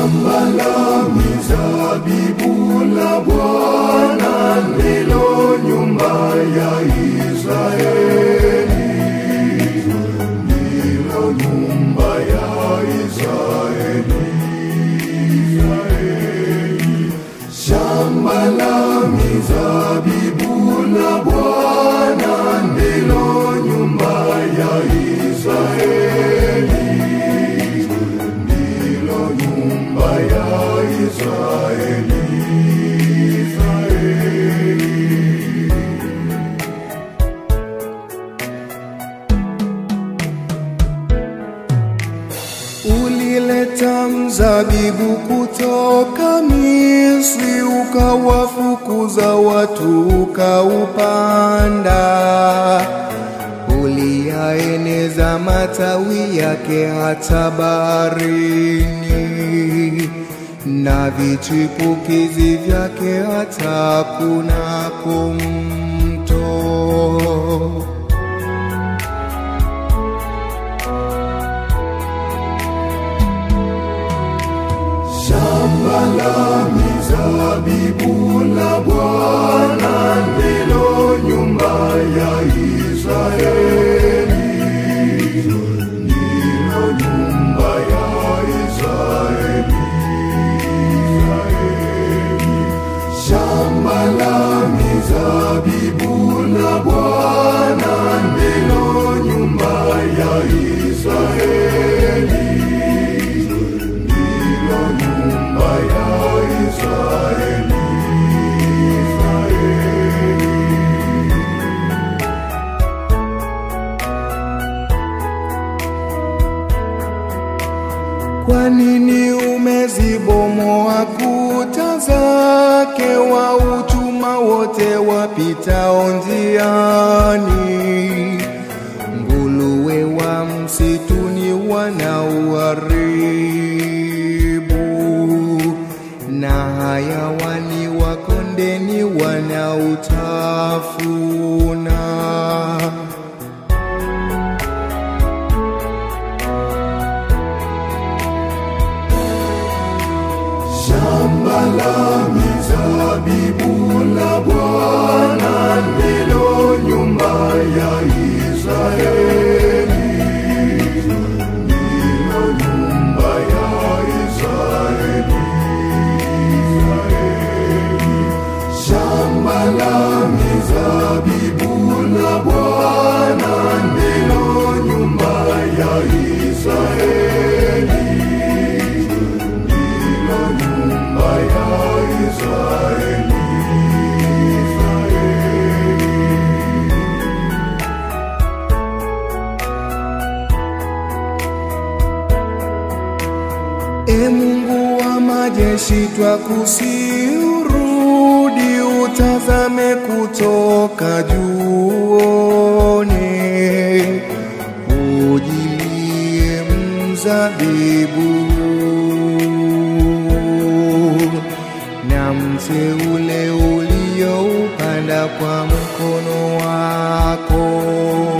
Shamba la mizabibu la Bwana ndilo nyumba ya Israeli, ndilo nyumba ya Israeli. Shamba la mizabibu la Bwana ndilo nyumba ya Israeli, ndilo nyumba ya Israeli. Israeli. Ulileta mzabibu kutoka Misri, ukawafukuza watu ukaupanda. Uliyaeneza matawi yake hata baharini, na vichipukizi vyake hata kunako mto. Shamba la mizabibu la Bwana ndilo nyumba ya Israeli, ndilo nyumba ya Israeli. Israeli. Shamba la mizabibu la Bwana ndilo nyumba ya Israeli, ndilo nyumba ya Israeli. Israeli. Kwa nini umezibomoa kuta zake, wa uchuma wote wapitao njiani? Nguruwe wa msituni wanauharibu, na hayawani wa kondeni wanautafuna. Shamba la mizabibu la Bwana ndilo nyumba ya Israeli, ndilo nyumba ya Israeli. Israeli. Shamba la mizabibu la Bwana ndilo nyumba ya Israeli, ndilo nyumba ya Israeli. Israeli. E Mungu wa majeshi, twakusihi urudi, utazame kutoka juoni, ujilie mzabibu na mche ule ulioupanda kwa mkono wako.